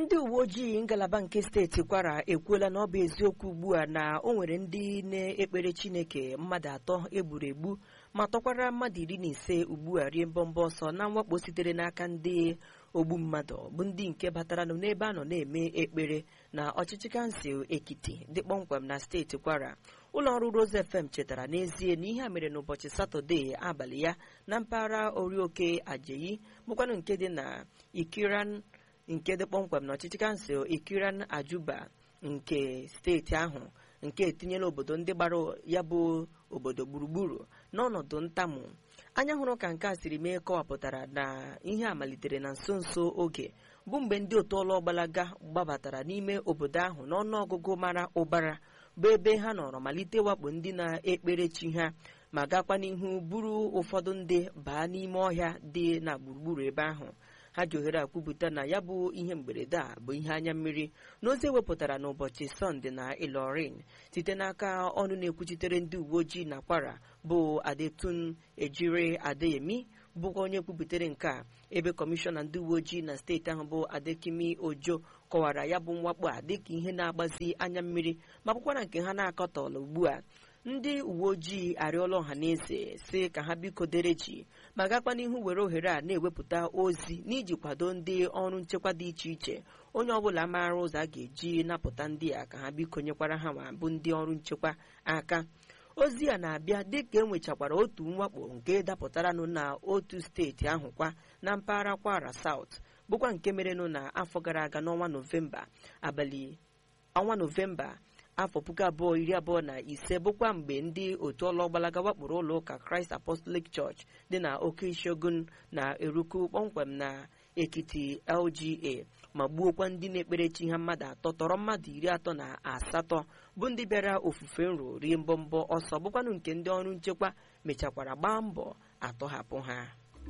ndị uwe ojii ngalaba nke steeti kwara ekwuola na ọ bụ eziokwu ugbu a na o nwere ndị na-ekpere chineke mmadụ atọ egburu egbu ma tọkwara mmadụ iri na ise ugbu a rie mbọmbọ ọsọ na mwakpo sitere n'aka ndị ogbu mmadụ bụ ndị nke bataranụ n'ebe a nọ na-eme ekpere na ọchịchị kansụl ekiti dị kpọmkwem na steeti kwara ụlọ ọrụ Rose FM chetara n'ezie na ihe a mere n'ụbọchị satọde abalị ya na mpaghara orioke ajeyi bụkwanụ nke dị na ikiran nke dị kpọmkwem na ọchịchị kansụl ikiran ajuba nke steeti ahụ nke etinyela obodo ndị gbara ya bụ obodo gburugburu n'ọnọdụ ntamu anya hụrụ ka nke a siri mee kọwapụtara na ihe a malitere na nso nso oge bụ mgbe ndị otu ọlụ ọgbalaga gbabatara n'ime obodo ahụ n'ọnụọgụgụ mara ụbara bụ ebe ha nọrọ malite wakpo ndị na-ekpere chi ha ma gakwa n'ihu buru ụfọdụ ndị baa n'ime ọhịa dị na gburugburu ebe ahụ ha ji ohere akwupụta na ya bụ ihe mberede a bụ ihe anya mmiri n'ozi ewepụtara n'ụbọchị sọnde na ilorin site n'aka ọnụ na-ekwuchitere ndị uwe ojii na kwara bụ adetun ejire adeyemi bụkwa onye kwuputere nke a ebe kọmishọna ndị uwe ojii na steeti ahụ bụ adekimi ojo kọwara ya bụ mwakpo a dịka ihe na-agbazi anya mmiri ma bụkwara nke ha na-akọtọla ugbu a ndị uwe ojii arịọla ọha na eze si ka ha biko dere ji ma gakwa n'ihu were ohere a na-ewepụta ozi n'iji kwado ndị ọrụ nchekwa dị iche iche onye ọbụla maara ụzọ a ga-eji napụta ndị a ka ha biko nyekwara ha ma bụ ndị ọrụ nchekwa aka ozi a na-abịa dịka enwechakwara otu mwakpo nke dapụtaranụ na otu steeti ahụ kwa na mpaghara kwara South bụkwa nke merenụ na afọ gara aga n'ọnwa Novemba abalị ọnwa Novemba afọ puku abụọ iri abụọ na ise bụkwa mgbe ndị otu ọlọgbalaga wakporo ụlọ ụka Christ Apostolic Church dị na oke ishogun na eruku kpọmkwem na ekiti LGA ma gbuokwa ndị na-ekpere chi ha mmadụ atọ tọrọ mmadụ iri atọ na asatọ bụ ndị bịara ofufe nro rie mbọmbọ ọsọ bụkwanụ nke ndị ọrụ nchekwa mechakwara gbaa mbọ atọhapụ ha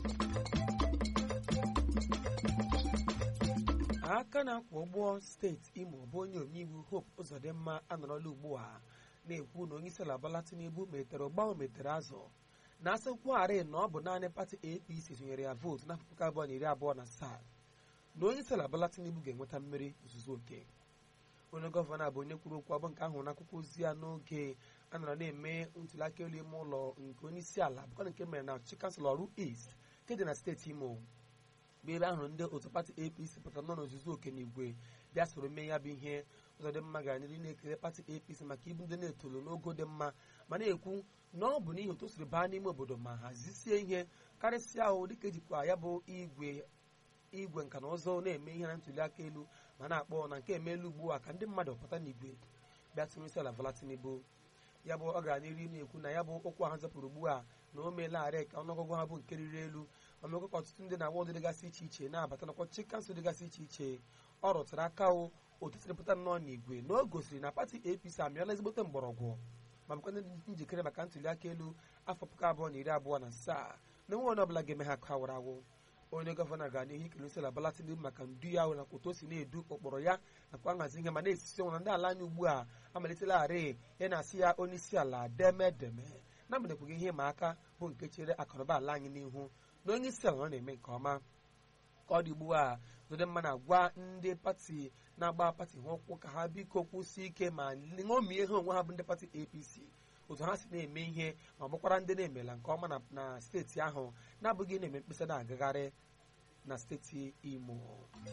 aka na-akwọ ụgbọ steeti imo bụ onye omeiwu hope ụzọdịmma anọrọla ugbu a na-ekwu na onye isi ala Bola Tinubu metere ụgbanwe metere azụ na asịkwagharị na ọ bụ naanị pati apc tụnyere ya vootu n'afọ puku abụọ na iri abụọ na asaa na onye isi ala Bola Tinubu ga-enweta mmeri ozuzu oke onye gọvanọ a bụ onye kwuru okwu abụ nke ahụ n'akwụkwọ ozi ya n'oge a nọrọ na-eme ntụliaka elu ime ụlọ nke onye isi ala bụkwa nke mere na ọchịchị kansụl ọrụ east nke dị na steeti imo bụ ebe ahụrụ ndị otu pati apc pụtara nọ n'ozuzu oke n'igwe bịa soro mee ya bụ ihe ụzọ dị mma gara n'ihu na-ekele pati apc maka ibu ndị na-etolu n'ogo dị mma ma na-ekwu na ọ bụ n'ihi otu o siri baa n'ime obodo ma hazisie ihe karịsịa ahụ dịka ejikwa ya bụ igwe igwe nka na ụzọ na-eme ihe na ntuli aka elu ma na-akpọ na nke emeela ugbu a ka ndị mmadụ pụta n'igwe bịa tụrụ isi ala Bola Tinubu ya bụ ọ gara n'ihu na-ekwu na ya bụ okwu ahụ zapụrụ ugbu a na o meelarị ka ọnụọgụgụ ha bụ nke riri elu ma mekwa ka ọtụtụ ndị na-agba ụdị dịgasị iche iche na-abata nakwa ọchịchị kansụl dịgasị iche iche ọ rụtụrụ aka o otu siri pụta nnọọ n'igwe na o gosiri na pati apc amịala ezigbote mgbọrọgwụ ma bụkwa ndị njikere maka ntuli aka elu afọ puku abụọ na iri abụọ na asaa na enwe onye ọbụla ga-eme ha ka awara awụ onye gọvanọ gara n'ihu ikele isi ala Bola Tinubu maka ndu ya nakwa otu o si na-edu ụkpụrụ ya nakwa nhazi ihe ma na-esisi ọnwụ na ndị ala anyị ugbu a amalitelarị ya na-asị ya onye isi ala deme deme na-agbanyekwughị ihe ma aka bụ nke chere akụnụba ala anyị n'ihu na onye isi ala ọ na-eme nke ọma ka ọ dị ugbu a Zodimma na-agwa ndị pati na-agba pati ha ụkwụ ka ha biko kwụsị ike ma ṅomie ha onwe ha bụ ndị pati APC otu ha si na-eme ihe ma bụkwara ndị na-emela nke ọma na steeti ahụ na-abụghị na-eme mkpesa na-agagharị na steeti Imo